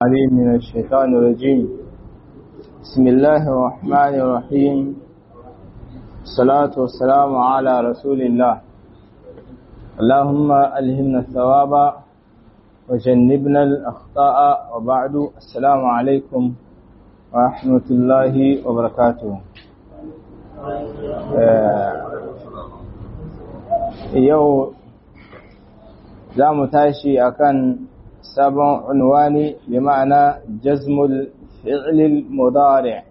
عليم من الشيطان الرجيم بسم الله الرحمن الرحيم الصلاة والسلام على رسول الله اللهم ألهمنا الثواب وجنبنا الأخطاء وبعد السلام عليكم ورحمة الله وبركاته yau za mu tashi akan sabon unwani bi ma'ana jazmul fi'lil mudari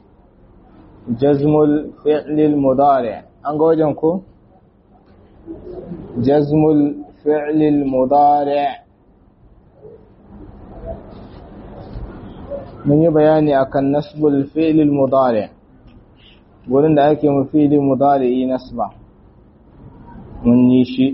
jazmul fi'lil mudari an ga wajen ku jazmul fi'lil mudari mun yi bayani akan nasbul fi'lil mudari wurin da ake mu fi'lil mudari nasba mun yi shi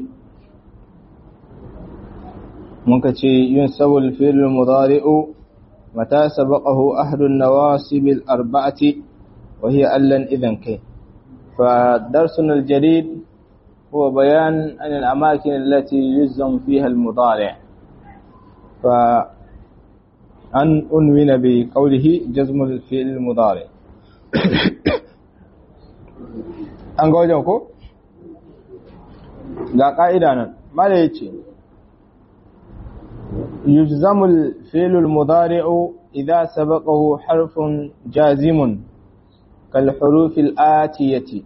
muka ce yin sabul fi'l mudari'u mata sabaqahu ahadu an-nawasib al-arba'ati wa hiya allan idan kai fa darsuna al-jadid huwa bayan an al-amakin allati yuzam fiha al-mudari' fa an unwina bi qawlihi jazm al-fi'l al-mudari' an ga wajen ko ga ka'ida nan mala yace يجزم الفعل المضارع إذا سبقه حرف جازم كالحروف الآتية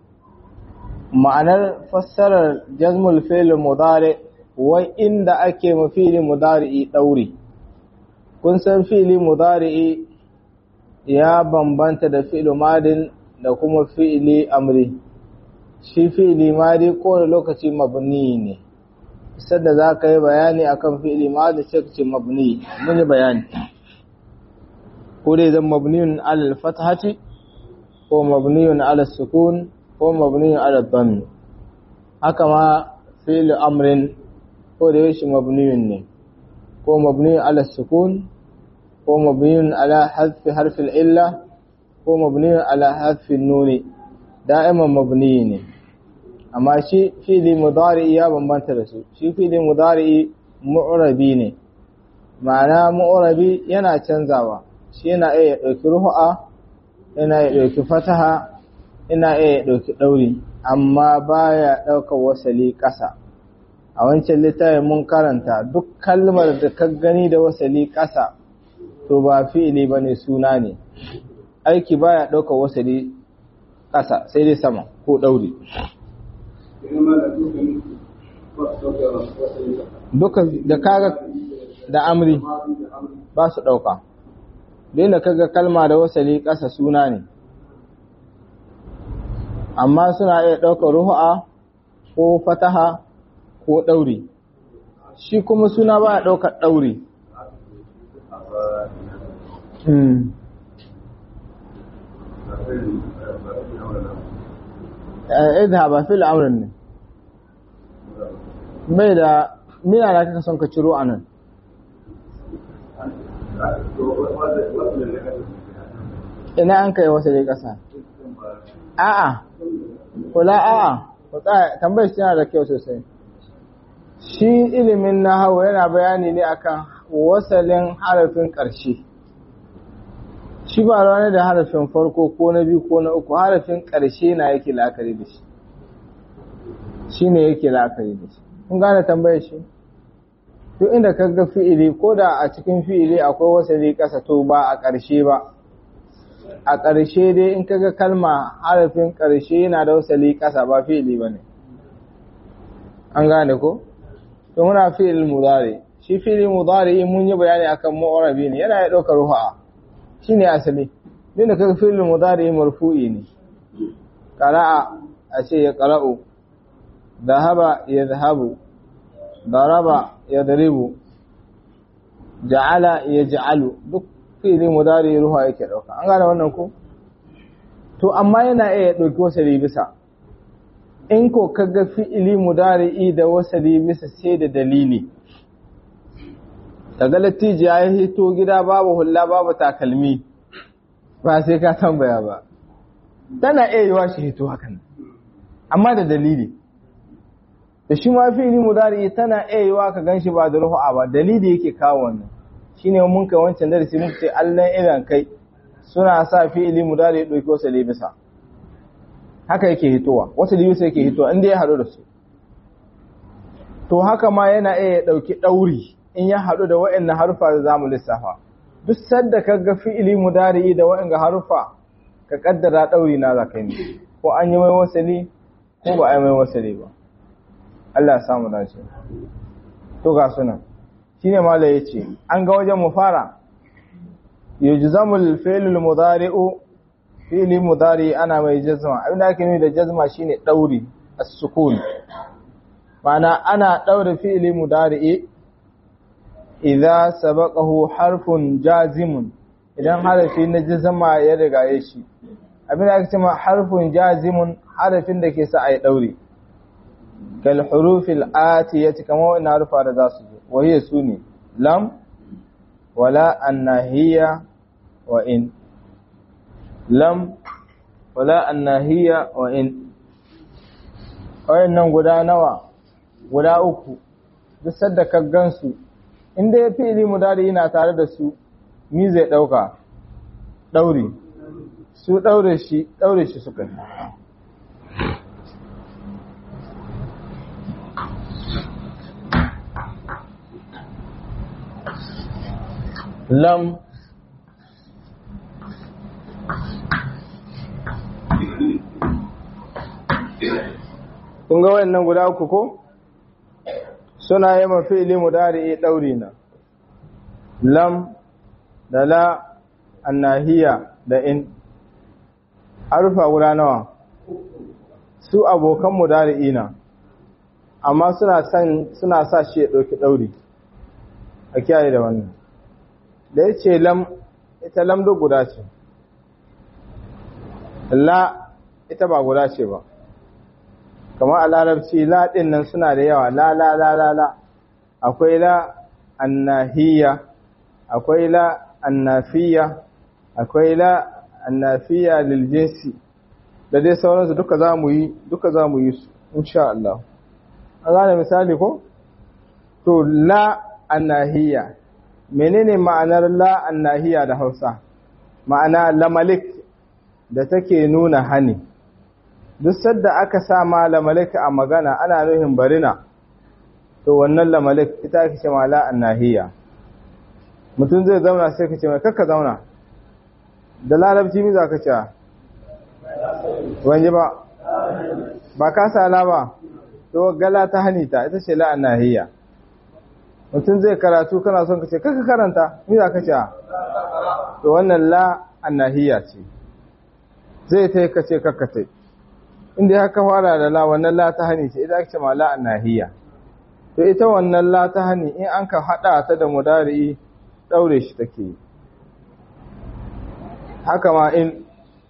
معنى فسر جزم الفعل المضارع وإن أكي مفعل مضارع دوري kun san fi'ili mudari'i ya bambanta da fi'il madin da kuma fi'ili amri shi fi'ili madi kowane lokaci mabni ne sadda za ka yi bayani akan fi'ili ma da sai ce mabni mun yi bayani ko dai zan mabniyun alal fathati ko mabniyun alal sukun ko mabniyun alal dhammi haka ma fi'il amrin ko da yashi mabniyun ne ko mabniyun alal sukun ko mabniyun ala hadfi harfil illa ko mabniyun ala hadfi nuni da'iman mabni ne amma shi fili mudari ya bambanta da su shi fili mudari mu'rabi ne ma'ana mu'rabi yana canzawa shi yana iya ɗauki ruhu'a yana iya ɗauki fataha yana iya ɗauki ɗauri amma baya ɗaukar wasali ƙasa a wancan littafin mun karanta duk kalmar da ka gani da wasali ƙasa to ba fi'ili ba ne suna ne aiki baya ɗaukar wasali ƙasa sai dai sama ko ɗauri duka da kaga da amri ba su ɗauka da kaga kalma da wasali ƙasa suna ne amma suna iya ɗaukar ruhu'a ko fataha ko ɗauri shi kuma suna ba a ɗaukar ɗauri idha ba fil amrin ne bai da mina da kaka son ka ciro a nan ina an kai wasu dai ƙasa a'a kula a'a tambayar shi yana da kyau sosai shi ilimin na hawa yana bayani ne akan wasalin harafin ƙarshe shi ba ranar da harafin farko ko na biyu ko na uku harafin ƙarshe na yake la'akari da shi shi ne yake la'akari da shi kun gane tambayar shi duk inda ka ga fi'ili ko da a cikin fi'ili akwai wasali ƙasa to ba a ƙarshe ba a ƙarshe dai in ka ga kalma harafin ƙarshe yana da wasali ƙasa ba fi'ili ba ne an gane ko to muna fi'il mudari shi fi'il mudari mun yi bayani akan mu'arabi ne yana ya ɗaukar ruha shine asali duk da kaga fi'il mudari marfu'i ne qara'a a ce ya qara'u ذهب يذهب ضرب يضرب جعل يجعل duk fi'ili mudari ruha yake dauka an gane wannan ko to amma yana iya dauki wasali bisa in ko kaga fi'ili mudari da wasali bisa sai da dalili daga latiji ya hito gida babu hulla babu takalmi ba sai ka tambaya ba tana iya yiwa shi hito hakan amma da dalili da shi ma fi'ili mudari tana iya yiwa ka ganshi ba da ruhu'a ba dalili yake kawo wannan shine mun kai wancan darasi muka ce allan irin kai suna sa fi'ili mudari ɗauki wasu libisa haka yake hitowa wasu libisa yake hitowa inda ya haɗu da su to haka ma yana iya ɗauki ɗauri in ya haɗu da waɗannan harufa da zamu lissafa duk sadda ka ga fi'ili mudari da waɗanda harufa ka kaddara ɗauri na za ka yi ko an yi mai wasali ko ba a yi mai wasali ba Allah ya samu dace to ga sunan shine malai yace an ga wajen mu fara yujzamul fi'lul mudari'u fi'li mudari ana mai jazma abinda ake nufi da jazma shine dauri as-sukun ma'ana ana daure fi'li mudari'i idza sabaqahu harfun jazimun idan harafi na jazma ya riga shi abinda ake cewa harfun jazimun harafin da ke sa ai daure kal hurufil atiyati kama wannan harufa da za su zo wahiya sune lam wala annahiya wa in lam wala annahiya wa in wayannan guda nawa guda uku duk sadda ka gansu inda ya fi'ili mudari yana tare da su mi zai dauka daure su daure shi daure shi suka lam kun ga wayannan guda uku ko suna yi mafi'ili mudari dauri na lam da la annahiya da in harufa guda nawa su abokan mudari na amma suna san suna sa shi ya dauki dauri a kiyaye da wannan da ya ce lam ita lam duk guda ce la ita ba guda ce ba kamar a larabci la ɗin nan suna da yawa la la la la la akwai la annahiya akwai la annafiya akwai la annafiya lil jinsi da dai sauransu duka za mu yi duka za mu yi su insha Allah an gane misali ko to la annahiya menene ma'anar la annahiya da Hausa ma'ana lamalik da take nuna hani duk sadda aka sa ma lamalik a magana ana nuhin barina to wannan lamalik ita ake ce ma la annahiya mutum zai zauna sai ka ce mai kakka zauna da larabci mi za ka ce wanje ba ba ka sa la ba to gala ta hanita ita ce la annahiya mutum zai karatu kana son ka ce kaka karanta mi za ka ce to wannan la annahiya ce zai ta ka ce kaka ta inda ya ka fara da la wannan la ta hani ce idan ake ce ma la annahiya to ita wannan la ta hani in an ka hada ta da mudari daure shi take yi haka ma in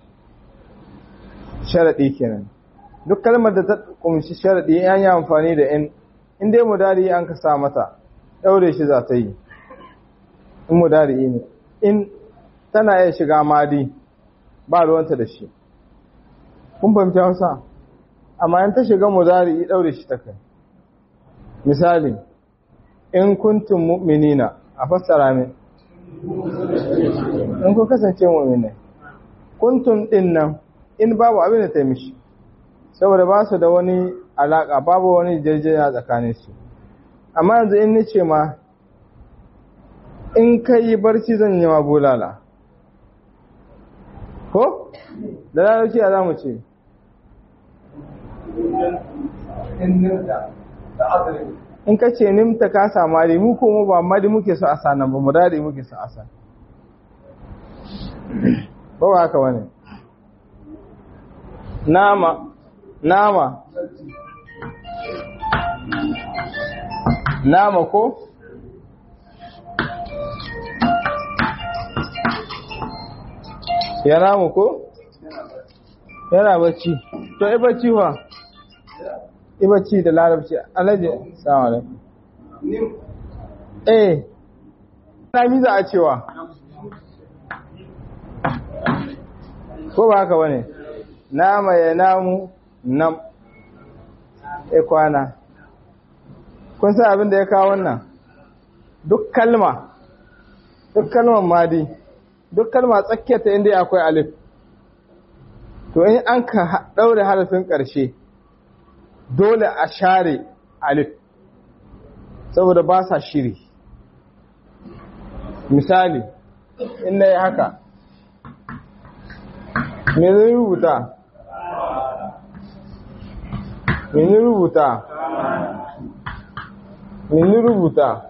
sharadi kenan duk kalmar da ta kumshi sharadi an yi amfani da in in dai mudari an ka sa mata daure shi za ta yi in mudari ne in tana iya shiga madi ba ruwanta da shi kun fahimci hausa amma in ta shiga mudari daure shi ta kai misali in kuntum mu'minina a fassara min in ku kasance mu'minai kuntum din nan in babu abin da ta mishi saboda ba su da wani alaka babu wani jirjina tsakanin su amma yanzu in ni ce ma in ka yi barci zan yi ma bulala ko da larabci a za mu ce in ka ce nimta ka samari mu kuma ba madi muke so a sanan ba murari muke so a san ba ba haka wani nama nama nama ko ya namu ko yana bacci to i bacci wa i bacci da larabci alaji salamu alaikum eh na mi za a cewa ko ba haka bane nama ya namu nam e kwana kun san abin da ya kawo wannan duk kalma duk kalmar madi duk kalma tsakiyar ta inda akwai alif to in an ka daure harafin ƙarshe dole a share alif saboda ba sa shiri misali in na yi haka me zai rubuta me ni rubuta me ni rubuta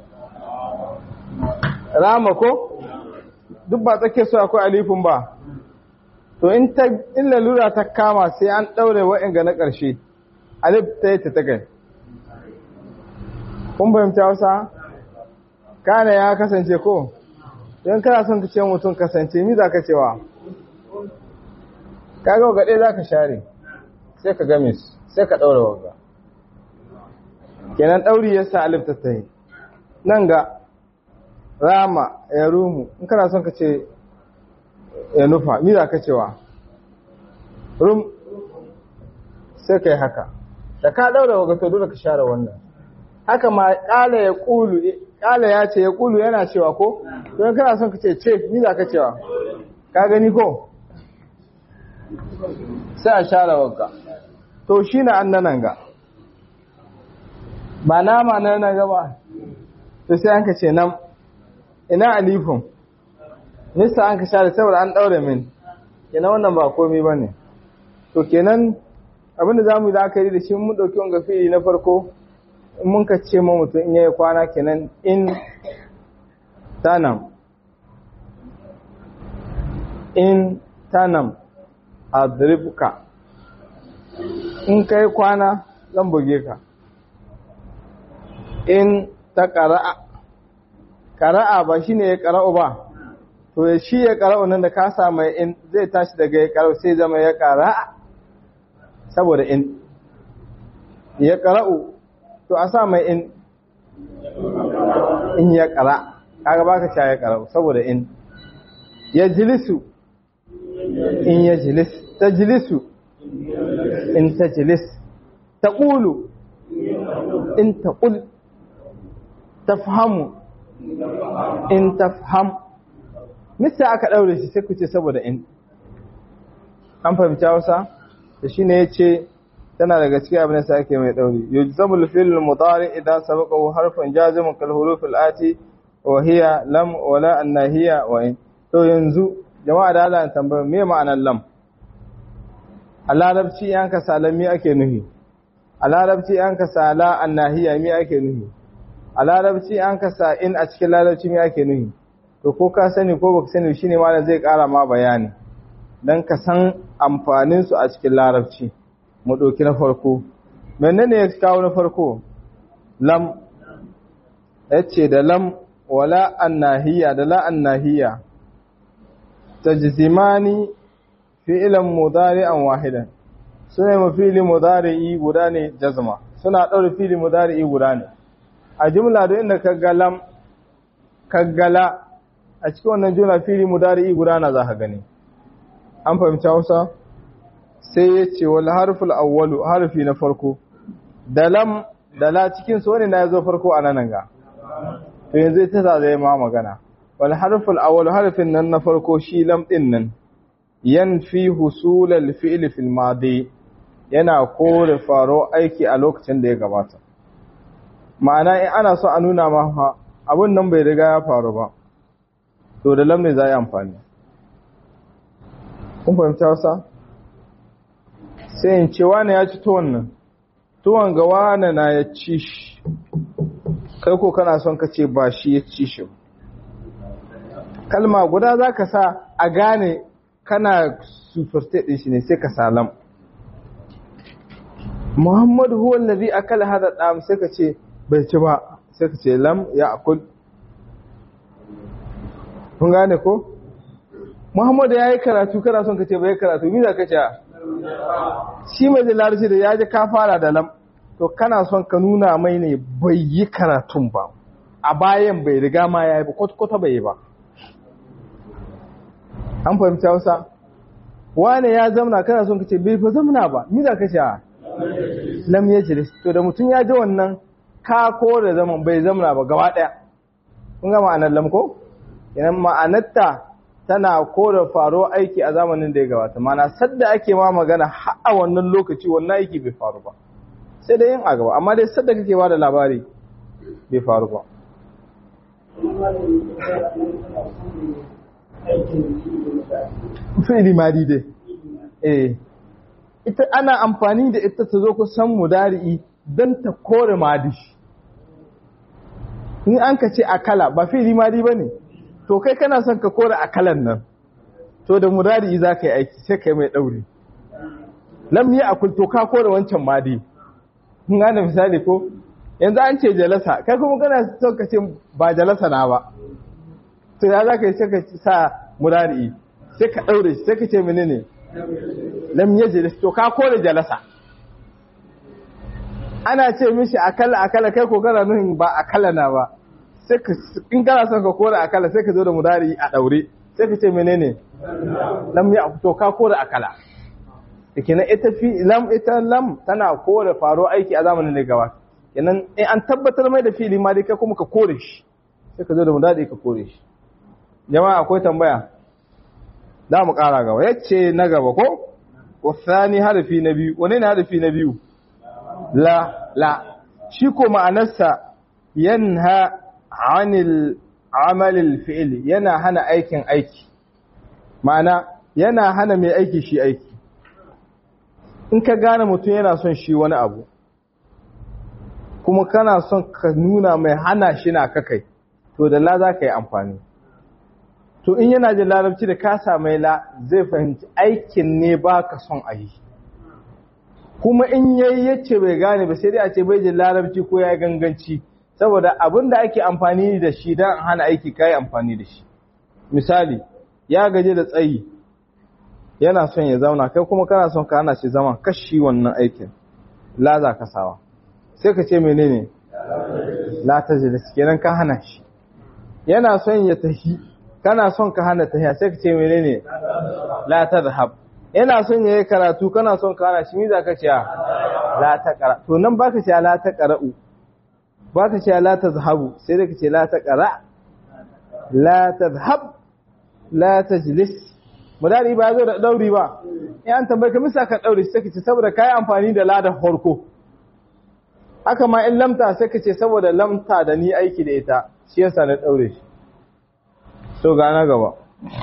rama ko duk ba tsake su akwai alifin ba to in ta in lalura ta kama sai an daure wa'anga na ƙarshe alif ta yi ta tagai kun fahimta wasa kana ya kasance ko don kana son ka ce mutum kasance mi za ka cewa kaga wa gaɗe za ka share sai ka game su sai ka ɗaura wagga kenan ɗauri ya sa alif ta tahi nan ga rama ya rumu in kana son ka ce ya nufa mi za ka cewa rum sai ka yi haka da ka ɗaura wagga to dole ka share wannan haka ma ƙala ya ƙulu ƙala ya ce ya ƙulu yana cewa ko don kana son ka ce ce mi za ka cewa ka gani ko sai a share wagga to shi na annanan ga ba nama na nan gaba to sai an ka ce nan ina alifin nisa an ka share saboda an ɗaure min kenan wannan ba komi ba ne to kenan abinda za mu yi la'akari da shi mun ɗauki wanga fili na farko in mun ka ce ma mutum in yayi kwana kenan in tanam in tanam adribka in kai kwana zan buge ka in ta ƙara'a ƙara'a ba shi ne ya ƙara'u ba to ya shi ya ƙara'u nan da ka samu in zai tashi daga ya ƙara'u sai zama ya ƙara'a saboda in ya ƙara'u to a sa mai in in ya ƙara kaga baka sha ya ƙara'u saboda in ya jilisu in ya jilis ta jilisu in ta jilis ta ƙulu in ta ƙul ta fahamu in ta faham mista aka ɗaure shi sai ku ce saboda in an fahimci hausa da shi ne ya ce tana daga cikin abin da sa ake mai ɗauri yujzamul fil mudari idan sabaqahu harfun jazimun kal huruf al ati wa hiya lam wa la annahiya wa in to yanzu jama'a da Allah tambaya me ma'anar lam a larabci yan ka salami ake nuhi a larabci yan ka sala annahiya me ake nuhi a larabci an ka sa in a cikin larabci me ake nuhi to ko ka sani ko baka sani shine malam zai ƙara ma bayani dan ka san amfanin su a cikin larabci mu ɗauki na farko menene ya kawo na farko lam yace da lam wala annahiya da la annahiya tajzimani fi'lan mudari'an wahidan suna mu fi'li mudari'i guda ne jazma suna ɗaure fi'li mudari'i guda ne a jumla da inda ka lam kaggala a cikin wannan jumla fi'li mudari'i guda na za ka gani an fahimci Hausa sai ya ce wal harful awwalu harfi na farko da lam da la cikin su wani na yazo farko a nan ga to yanzu ita za zai ma magana wal harful awwalu harfin nan na farko shi lam din nan yanfi husul al fi'l fil madi yana kore faro aiki a lokacin da ya gabata ma'ana in ana so a nuna ma abun nan bai riga ya faru ba to da lam ne za yi amfani kun fahimta wasa sai in ce wane ya ci tuwon nan tuwon ga wane na ya ci shi kai ko kana son ka ce ba shi ya ci shi kalma guda za ka sa a gane kana superstate ɗin shi ne sai ka salam muhammadu huwa lazi akala hada ɗam sai ka ce bai ci ba sai ka ce lam ya akul kun gane ko muhammadu ya yi karatu kana son ka ce bai karatu mi za ka ce shi mai da larabci da ya ji ka fara da lam to kana son ka nuna mai ne bai yi karatun ba a bayan bai riga ma ya yi ba kwata bai yi ba an fahimci hausa wane ya zamna kana son ka ce bai fa zamna ba ni za ka ce lam ya jiris to da mutum ya ji wannan ka ko da zaman bai zamna ba gaba daya kun gama anan lam ko idan ma'anarta tana kore faro aiki a zamanin da ya gabata mana sadda ake ma magana har a wannan lokaci wannan aiki bai faru ba sai dai yin a gaba amma dai sadda kake ba da labari bai faru ba fi'ili madi dai eh ita ana amfani da ita ta zo kusan mudari'i don ta kore madi in an ka ce akala ba fi'ili madi ba ne to kai kana son ka kore akalan nan to da mudari'i za ka yi aiki sai ka yi mai ɗauri lam yi akul to ka kore wancan madi kun gane misali ko yanzu an ce jalasa kai kuma kana son ka ce ba jalasa na ba to ya za ka yi sai ka sa mudari'i sai ka ɗaure shi sai ka ce menene lam yajlis to ka kore jalasa ana ce mishi akala akala kai ko kana nuhin ba akala na ba sai ka in kana son ka kore akala sai ka zo da mudari a daure sai ka ce menene lam ya to ka kore akala kenan ita fi lam ita lam tana kore faro aiki a zamanin da gaba kenan in an tabbatar mai da fili ma dai kai kuma ka kore shi sai ka zo da mudari ka kore shi jama'a akwai tambaya za mu ƙara gaba yace na gaba ko wasani harfi na biyu wane ne harfi na biyu la la shi ko ma'anarsa yanha anil amalil fi'il yana hana aikin aiki ma'ana yana hana mai aiki shi aiki in ka gane mutum yana son shi wani abu kuma kana son ka nuna mai hana shi na kakai to da la za ka yi amfani to in yana jin larabci da ka samai la zai fahimci aikin ne ba ka son a yi kuma in yayi yace bai gane ba sai dai a ce bai jin larabci ko ya ganganci saboda abin da ake amfani da shi don hana aiki kayi amfani da shi misali ya gaje da tsayi yana son ya zauna kai kuma kana son ka hana shi zama kashi wannan aikin la za ka sawa sai ka ce menene la ta jilis kenan ka hana shi yana son ya tafi kana son ka hana tafiya sai ka ce menene la tadhhab yana son yayi karatu kana son ka hana shi me zaka ce la taqra to nan baka ce la taqra'u baka ce la tadhhabu sai da ka ce la taqra la tadhhab la tajlis mudari ba zo da dauri ba in an tambaye ka misa ka dauri sai ka ce saboda kai amfani da la da farko haka ma in lamta sai ka ce saboda lamta da ni aiki da ita shi yasa na daure shi so ga na gaba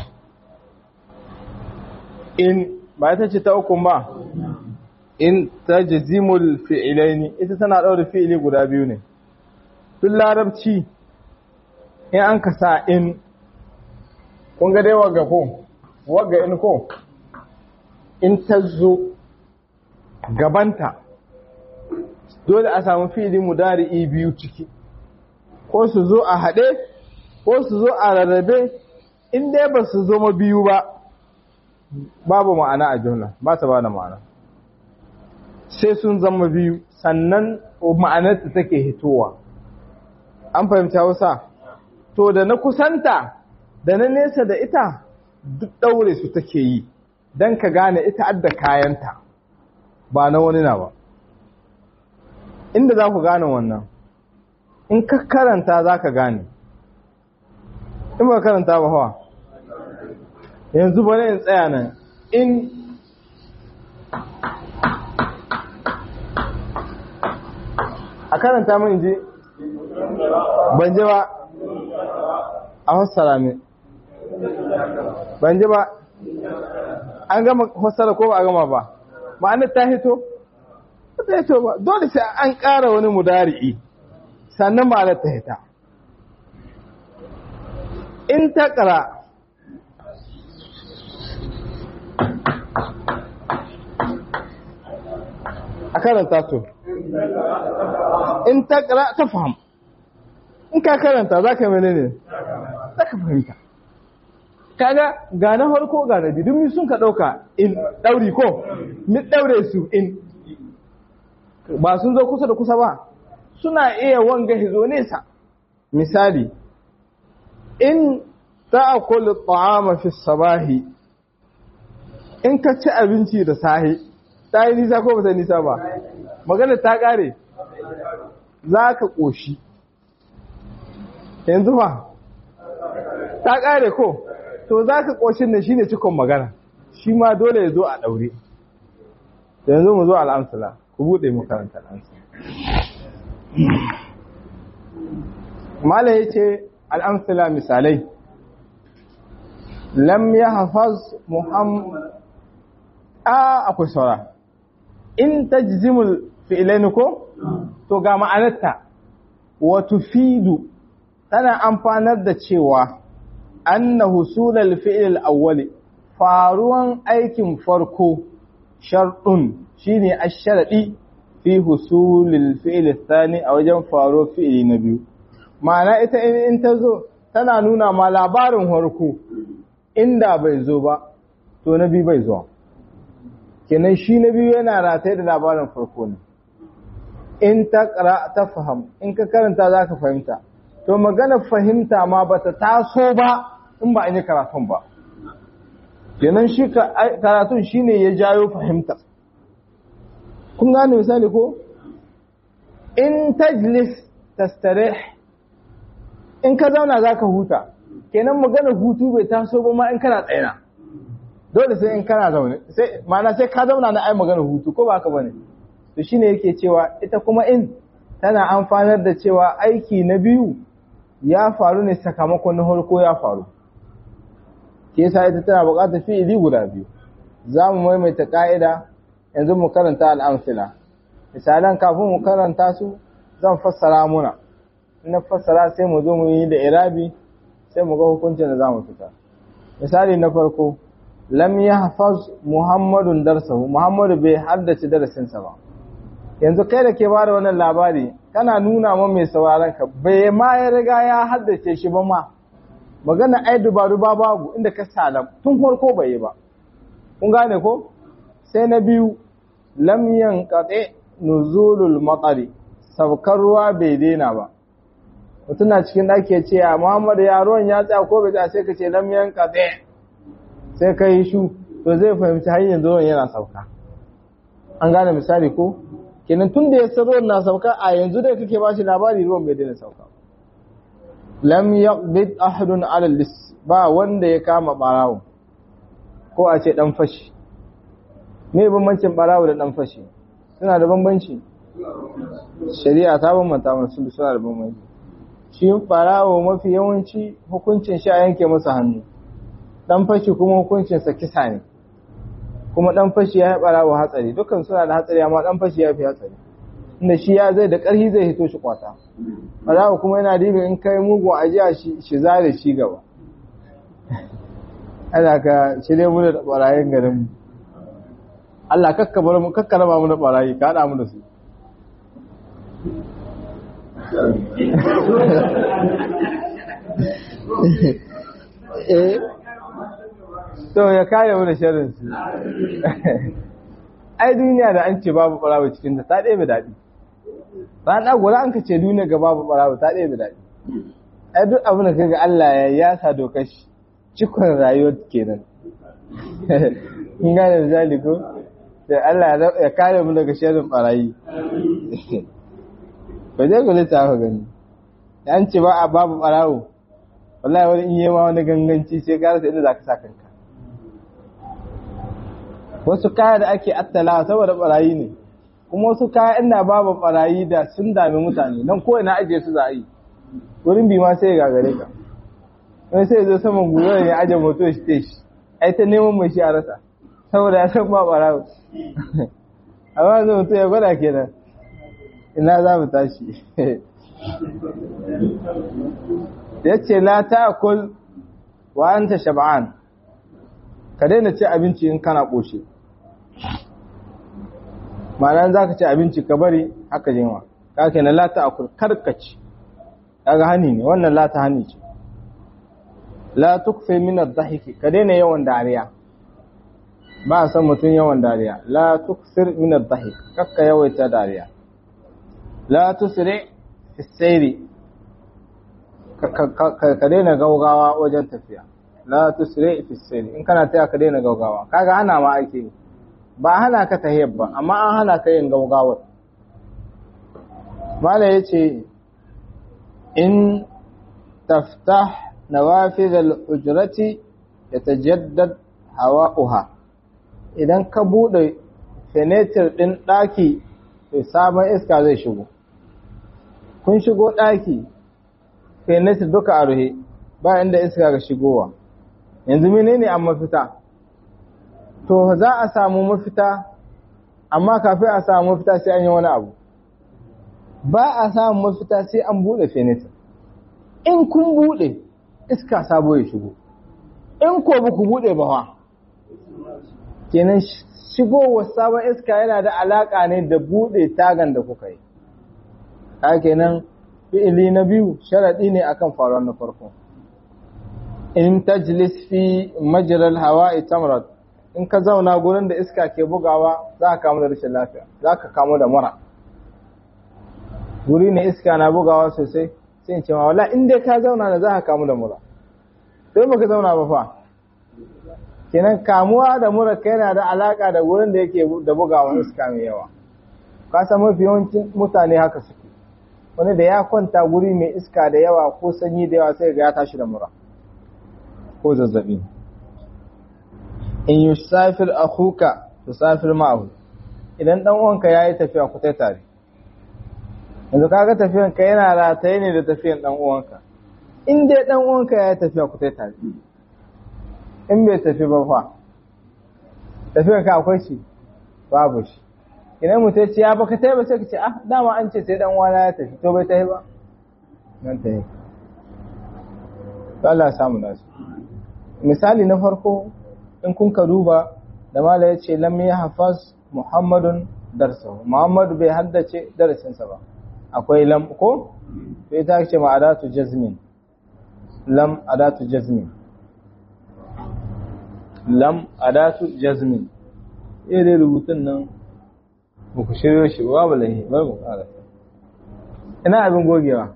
in ba ita ce ta ukun ba in ta jazimul fi'ilaini ita tana ɗaure fi'ili guda biyu ne tun larabci in an ka sa in kun ga dai waga ko waga in ko in ta zo gabanta dole a samu fi'ili mudari'i biyu ciki ko su zo a haɗe ko su zo a rarrabe in dai ba su zama biyu ba babu ma'ana a jumla ba ta ba da ma'ana sai sun zama biyu sannan ma'anarta take hitowa an fahimta wasa to da na kusanta da na nesa da ita duk ɗaure su take yi don ka gane ita adda kayanta ba na wani na ba inda za ku gane wannan in ka karanta za ka gane in ba karanta ba hawa yanzu bane in tsaya nan in a karanta min ji ban ji ba a fassara min ban ji ba an gama fassara ko ba a gama ba ma'anar ta hito ba ta hito ba dole sai an ƙara wani mudari'i sannan ma'anar ta hita in ta ƙara a karanta to in ta ƙara ta fahim in ka karanta za ka mene ne za ka fahimta kaga ga na farko ga na biyu sun ka ɗauka in ɗauri ko mi ɗaure su in ba sun zo kusa da kusa ba suna iya wanga hizo nesa misali in ta'akulu ta'ama fi sabahi in ka ci abinci da sahi ta yi nisa ko ba ta nisa ba magana ta kare za ka ƙoshi yanzu ba ta ƙare ko to za ka ƙoshin da shi ne cikon magana shi ma dole ya zo a ɗaure yanzu mu zo al'amsala ku buɗe makarantar al'amsala mala ya ce al'amsala misalai lam ya hafaz muhammad a akwai saura in ta jizimul fi'ilai ko to ga ma'anarta wato fidu tana amfanar da cewa anna husulal fi'il awwali faruwan aikin farko sharɗun shine ash-sharadi fi husulil fi'il thani a wajen faro fi'ili na biyu ma'ana ita in ta zo tana nuna ma labarin farko inda bai zo ba to na biyu bai zuwa kenan shi na biyu yana rataye da labarin farko ne in ta ta faham in ka karanta za ka fahimta to magana fahimta ma ba ta taso ba in ba an yi karatun ba kenan shi karatun shi ne ya jayo fahimta kun gane misali ko in tajlis tastarih in ka zauna za ka huta kenan magana hutu bai taso ba ma in kana tsayina dole sai in kana zaune sai ma'ana sai ka zauna na ai magana hutu ko ba haka bane to shine yake cewa ita kuma in tana amfanar da cewa aiki na biyu ya faru ne sakamakon na farko ya faru ke yasa ita tana buƙatar fi'ili guda biyu za mu maimaita ka'ida yanzu mu karanta al'amsila misalan kafin mu karanta su zan fassara muna in na fassara sai mu zo mu yi da irabi sai mu ga hukuncin da za mu fita misali na farko lam yahfaz muhammadun darsahu muhammadu bai haddace darasinsa ba yanzu kai da ke ba da wannan labari kana nuna ma mai sauraron ka bai ma ya riga ya haddace shi ba ma magana ai dubaru ba babu inda ka salam tun farko bai yi ba kun gane ko sai na biyu lam yanqati nuzulul matari saukar ruwa bai daina ba mutum na cikin ɗaki ya ce a muhammadu ya ruwan ya tsaya ko bai tsaya sai ka ce lam yanqati sai ka yi shu to zai fahimci har yanzu ruwan yana sauka an gane misali ko kenan tun da ya san ruwan na sauka a yanzu da kake ba shi labari ruwan bai daina sauka lam yaqbid ahadun ala lis ba wanda ya kama barawo ko a ce dan fashi me bambancin barawo da dan fashi suna da bambanci shari'a ta bambanta musu suna da bambanci shi barawo mafi yawanci hukuncin shi a yanke masa hannu dan fashi kuma hukuncin sa kisa ne kuma dan fashi ya haɓara wa hatsari dukkan suna da hatsari amma dan fashi ya fi hatsari inda shi ya zai da ƙarfi zai hito shi kwata barawa kuma yana dibin in kai mugun ajiya shi zare shi gaba ana ka shirye mu da barayin garin mu Allah kakka bar mu kakka raba mu da barayi ka hada mu da su eh to ya kare mu da sharrin su ai duniya da an ce babu barawo cikin ta ta ɗebe daɗi rana gura an ka ce duniya ga babu barawo ta ɗebe daɗi ai duk abin da kaga Allah ya yasa dokar shi cikon rayuwar kenan kun gane misali ko da Allah ya kare mu daga sharrin barayi ba zai gole ta ka gani an ce ba a babu barawo wallahi wani in yi ma wani ganganci sai ka rasa inda za ka sa kanka wasu kaya da ake attala saboda barayi ne kuma wasu kaya ina babu barayi da sun dami mutane nan ko ina ajiye su za a yi wurin bi ma sai ya gagare ka wani sai zo saman gwiwa ne aje moto shi te shi ai ta neman mai shi a rasa saboda ya san ba barawo amma zai mutu ya gwada kenan ina za mu tashi ya ce la ta'kul wa anta shab'an ka daina ci abinci in kana ƙoshe ma'ana za ka ci abinci ka bari haka jinwa ka ke na lata a karkaci kaga hani ne wannan lata hani ce la tukfe min ad-dhahiki ka daina yawan dariya ba a san mutum yawan dariya la tuksir min ad-dhahik kakka yawaita dariya la tusri fi sayri ka daina gaugawa wajen tafiya la tusri fi sayri in kana taya ka daina gaugawa kaga hana ma ake yi ba hana ka tahiyar ba amma an hana ka yin gaugawar mala yace in taftah نوافذ الحجرة يتجدد هواؤها idan ka bude fenetir din daki to sabon iska zai shigo kun shigo daki fenetir duka a ruhe ba inda iska ga shigowa yanzu menene an mafita to za a samu mafita amma kafin a samu mafita sai an yi wani abu ba a samu mafita sai an bude fenetir in kun bude iska sabo ya shigo in ko ba ku bude ba wa kenan shigowar sabon iska yana da alaka ne da bude tagan da kuka yi ka kenan fi'ili na biyu sharadi ne akan faruwar na farko in tajlis fi majral hawa'i tamrad in ka zauna gurin da iska ke bugawa za ka kamu da rashin lafiya za ka kamu da mura guri ne iska na bugawa sosai sai in ce ma wala in dai ka zauna da za ka kamu da mura sai baka zauna ba fa kenan kamuwa da mura kai yana da alaka da gurin da yake da bugawa iska mai yawa ka san mafi yawancin mutane haka suke wani da ya kwanta guri mai iska da yawa ko sanyi da yawa sai ga ya tashi da mura ko zazzabi in yusafir akhuka tusafir ma'ahu idan dan uwanka yayi tafiya ku tai tare yanzu kaga tafiyan ka yana rataye ne da tafiyan dan uwanka in dai dan uwanka yayi tafiya ku tai tare in bai tafi ba fa tafiyan ka akwai shi babu shi idan mutum ya ce ya baka tai ba sai ka ce ah dama an ce sai dan uwana ya tafi to bai tafi ba nan tafi Allah ya samu nasu misali na farko in kun ka duba da mala ya ce lam ya hafaz muhammadun darsa muhammadu bai haddace darasinsa ba akwai lam ko sai ta ce ma adatu jazmin lam adatu jazmin lam adatu jazmin eh dai rubutun nan ba ku shiryo shi ba lahi bar mu kara ina abin gogewa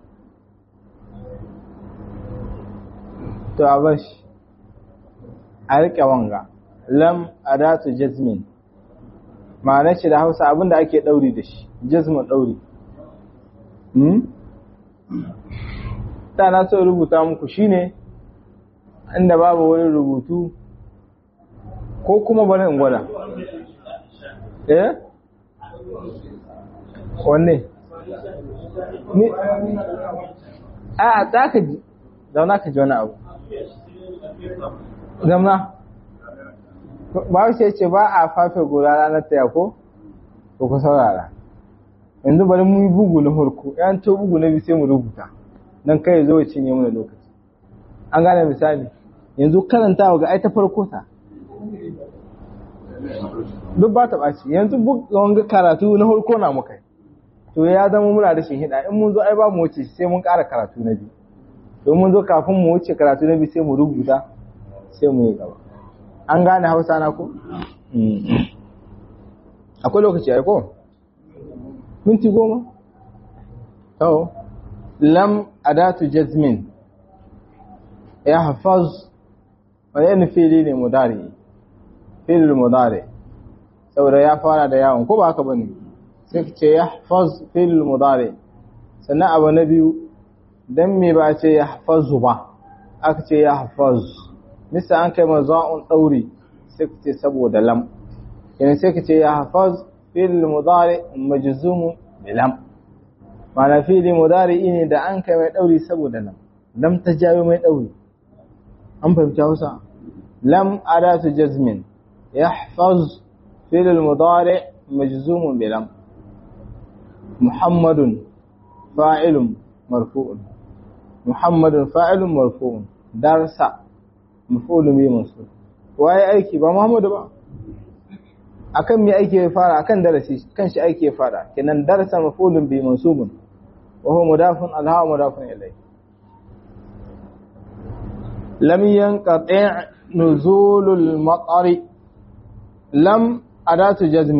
to a bar shi a riƙe wanga lam adatu jazmin ma'anar shi da hausa abinda ake ɗauri da shi jazmin ɗauri ta na so rubuta muku shine inda babu wani rubutu ko kuma bari in gwada eh wanne ni a ta ka ji zauna ka ji wani abu zamna ba shi ce ba a fafe gora ranar taya ko ko ku saurara yanzu bari mu yi bugu na farko yan to bugu na biyu sai mu rubuta dan kai zo ya cinye mana lokaci an gane misali yanzu karantawa ga ai ta farko ta duk ba ta ɓaci yanzu wanga karatu na farko na muka to ya zama muna da hida in mun zo ai ba mu wuce sai mun ƙara karatu na biyu to mun zo kafin mu wuce karatu na biyu sai mu rubuta sai mu yi gaba an gane hausa na ko akwai lokaci ai ko minti goma to lam adatu jazmin ya hafaz wani fili ne mudari fil mudari saboda ya fara da yawon ko ba haka bane sai ce ya hafaz fil mudari sannan abu na biyu dan me ba ce ya hafazu ba aka ce ya hafaz misa an kai maza'un dauri sai ka ce saboda lam yana sai ka ce ya hafaz fil mudari majzumu bi lam ma'ana fili mudari ne da an kai mai dauri saboda lam lam ta jawo mai dauri an fahimci Hausa lam adatu jazmin يحفظ فعل المضارع مجزوم بلم محمد فاعل مرفوع محمد فاعل مرفوع درس مفعول به منصوب waye aiki ba Muhammadu ba akan me aiki ya fara akan darasi kan shi aiki ya fara kenan darasa maf'ulun bi mansubun wa huwa mudafun alha mudafun ilay lam yanqati' nuzulul matari لم أداة جزم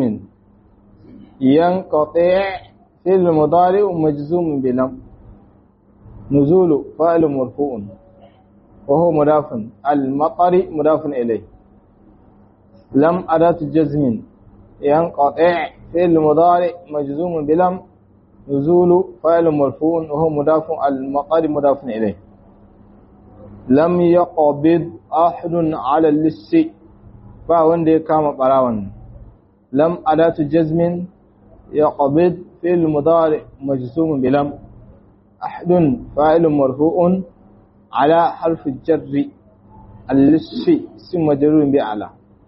ينقطع في المضارع مجزوم بلم نزول فاعل مرفوع وهو مضاف المطر مضاف إليه لم أداة جزم ينقطع في المضارع مجزوم بلم نزول فاعل مرفوع وهو مضاف المطر مضاف إليه lam yaqbid ahadun ala lissi ba wanda ya kama barawan lam adatu jazmin yaqbid fi'l mudari majzum bilam ahadun fa'ilun marfu'un ala harf jarri al-lissi sim majrurun bi ala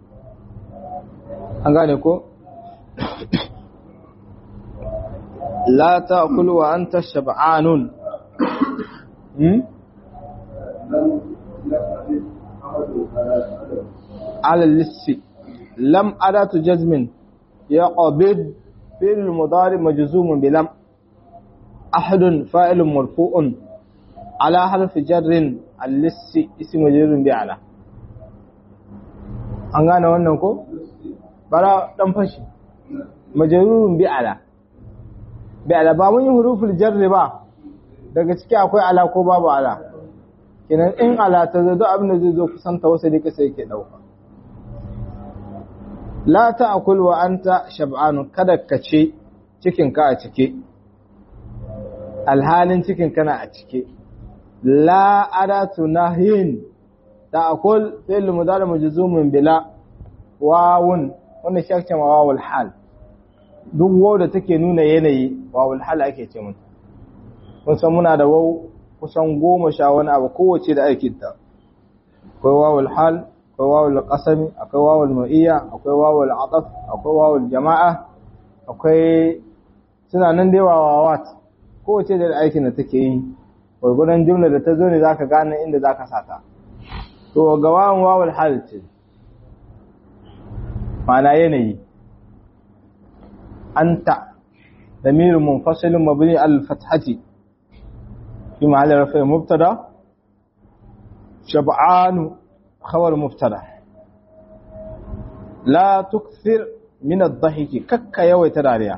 an gane ko la ta'kul wa anta shab'anun hmm على اللس لم أداة جزم يقبض في المضارع مجزوم بلم أحد فاعل مرفوع على حرف جر اللس اسم مجرور بعلى an gane wannan ko bara dan fashi majrurun bi ala bi ala ba mun yi huruful jarri ba daga ciki akwai ala ko babu ala kenan in ala ta zo duk abin da zai zo kusan ta wasu dika sai ke dauka la ta'kul wa anta shab'an kada ka ce cikin ka a cike alhalin cikin kana a cike la adatu nahyin ta'kul fi'l mudari majzumun bila wawun wanda shakce ma wawul hal duk waw da take nuna yanayi wawul hal ake ce mun mun san muna da waw kusan goma sha wani abu kowace da aikinta akwai wawul hal akwai wawul qasami akwai wawul ma'iyya akwai wawul ataf akwai wawul jama'a akwai suna nan da yawa wawat kowace da aikin da take yi gurgudan jumla da ta zo ne zaka gane inda zaka sata to ga wawan wawul hal ce ma'ana yanayi anta ضمير منفصل مبني على الفتحه في محل رفع مبتدا شبعان خبر مبتدا لا تكثر من الضحك كك يويت داريا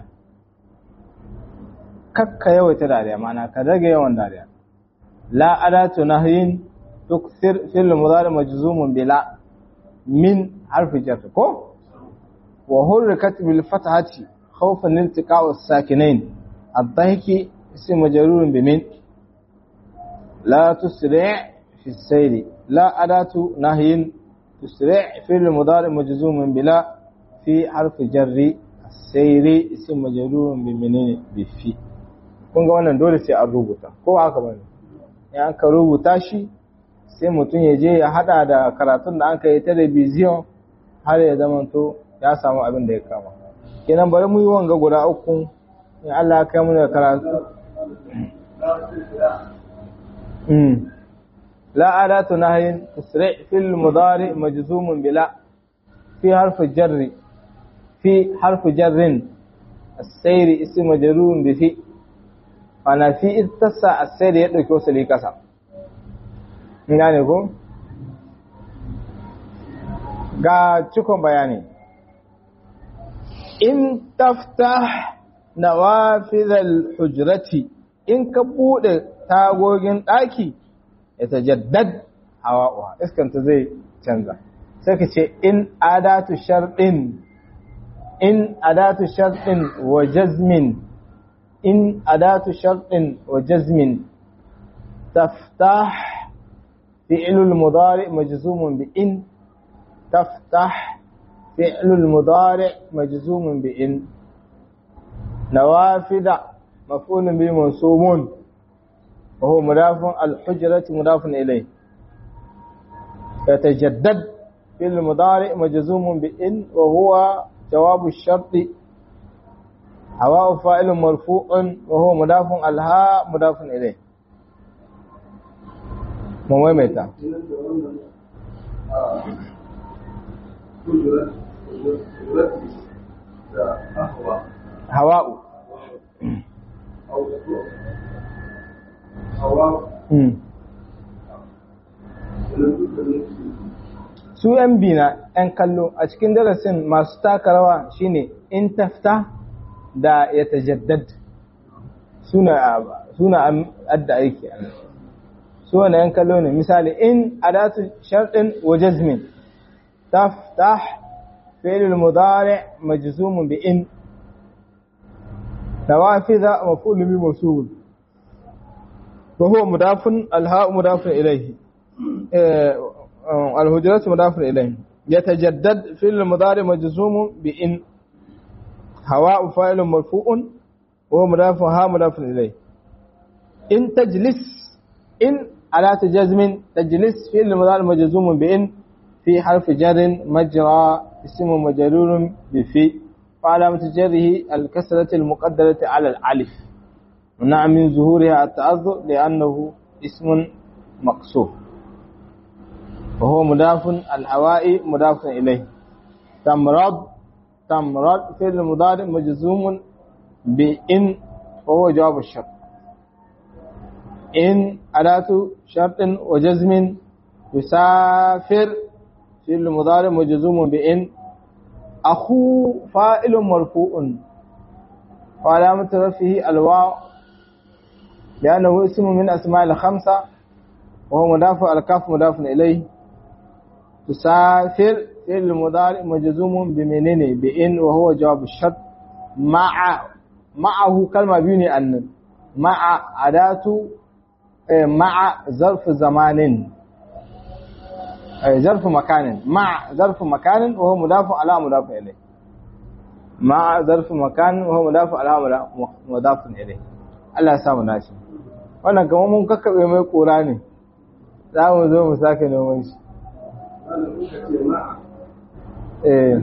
كك يويت داريا معنى كدغ يوان داريا لا أداة نهي تكثر في المضارع مجزوم بلا من حرف جر كو وحركت بالفتحة خوفا من التقاء الساكنين الضحك اسم مجرور بمن لا تسرع في السير لا أداة نهي تسرع في المضارع مجزوم بلا في حرف جر السير اسم مجرور بمنين بفي kun ga wannan dole sai an rubuta ko haka bane in an ka rubuta shi sai mutum ya je ya hada da karatun da an yi television har ya zama to ya samu abin da ya kama kenan bari mu yi wanga guda uku in Allah ya kai mu da karatu لا أداة نهي تسرع في المضارع مجزوم بلا في حرف جر في حرف جر السير اسم مجرور بفي أنا في اتسع السير يدرك وصلي كسا يعني ko ga cikon bayani in taftah nawafidhal hujrati in ka bude tagogin daki ya tajaddad hawa'uha iskanta zai canza sai ka ce in adatu sharɗin in adatu sharɗin wa jazmin in adatu sharɗin wa jazmin taftah fi'lul mudari majzumun bi in taftah fi'lul mudari majzumun bi in nawafida maf'ulun bi mansubun وهو مضاف الحجرة مضاف إليه يتجدد في المضارع مجزوم بإن وهو جواب الشرط هواء فاعل مرفوع وهو مضاف الهاء مضاف إليه مميمتا هواء su yan bina yan kallo a cikin darasin masu taka rawa shine in tafta da ya tajaddad suna adda aiki a su wani yan kallo ne misali in adatu sharɗin wa jazmin taftah fi'lul mudari majzumun bi in nawafiza maf'ul bi mawsul وهو مضاف الهاء مضاف إليه الهجرات مضاف إليه يتجدد في المضارع مجزوم بإن هواء فاعل مرفوع وهو مضاف ها مضاف إليه إن تجلس إن على تجزم تجلس في المضارع مجزوم بإن في حرف جر مجرى اسم مجرور بفي وعلامة جره الكسرة المقدرة على الألف منع من ظهورها التأذر لأنه اسم مقصور وهو مضاف الهوائي مضاف إليه تمرض تمرض في المضارع مجزوم بإن وهو جواب الشرط إن أداة شرط وجزم يسافر في المضارع مجزوم بإن أخو فائل مرفوع وعلامة رفعه الواو لأنه اسم من أسماء الخمسة وهو مضاف الكاف مضاف إليه تسافر في المضارع مجزوم بمنين بإن وهو جواب الشرط مع معه كلمة بيني أن مع أداة مع ظرف زمان ظرف مكان مع ظرف مكان وهو مضاف على مضاف إليه مع ظرف مكان وهو مضاف على مضاف إليه Allah ya samu nashi wannan kamar mun kakkabe mai kura ne za mu zo mu sake noman shi eh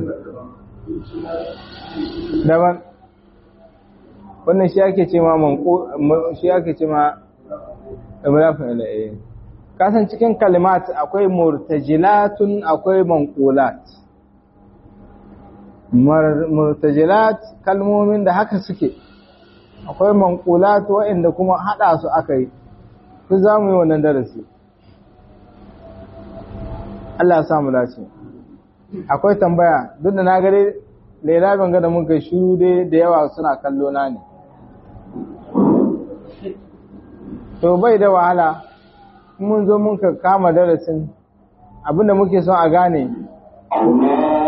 daban wannan shi ake ce ma manko shi ake ce ma imrafin ila'i kasan cikin kalimat akwai murtajilatun akwai manqulat murtajilat kalmomin da haka suke akwai manqulat waɗanda kuma hada su aka yi su za mu yi wannan darasi Allah ya samu dace akwai tambaya duk da na gare Laila ban ga da muka shiru dai da yawa suna kallo na ne to bai da wahala mun zo mun ka kama darasin abinda muke son a gane